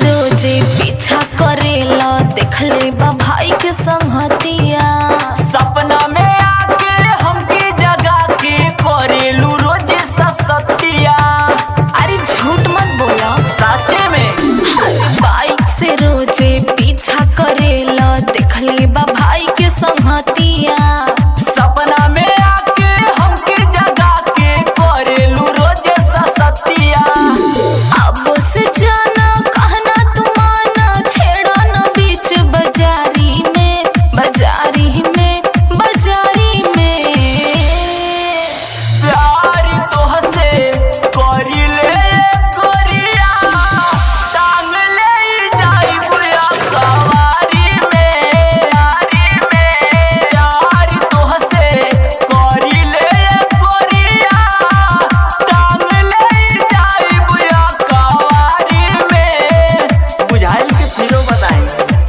रोजे पीछा करेला देखले बा भाई के संगतिया सपना में आके हमके जगा के करेलू रोज ससतिया अरे झूठ मत बोला साचे में बाइक से रोजे पीछा करेला देखले बा भाई के संगतिया सपना में आके हमके जगा के करेलू रोज ससतिया अब से जाना कहना तुमाना छेड़ा न बीच बाजारी में बाजारी में बाजारी में प्यार तोहसे करिले करिया टांग ले जाई बुया कवारी में यारी में प्यार तोहसे करिले करिया टांग ले जाई बुया कवारी में बुझाइल के फिरो बताई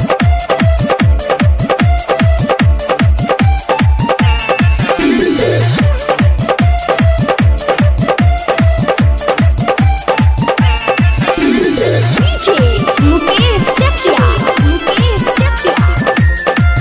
DJ Mukesh Chakia Mukesh Chakia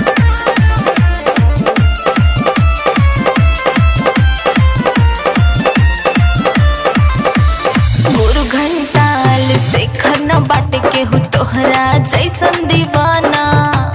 गुरु घंटाल शेखर न बाट के हो तोहरा जैसन दीवाना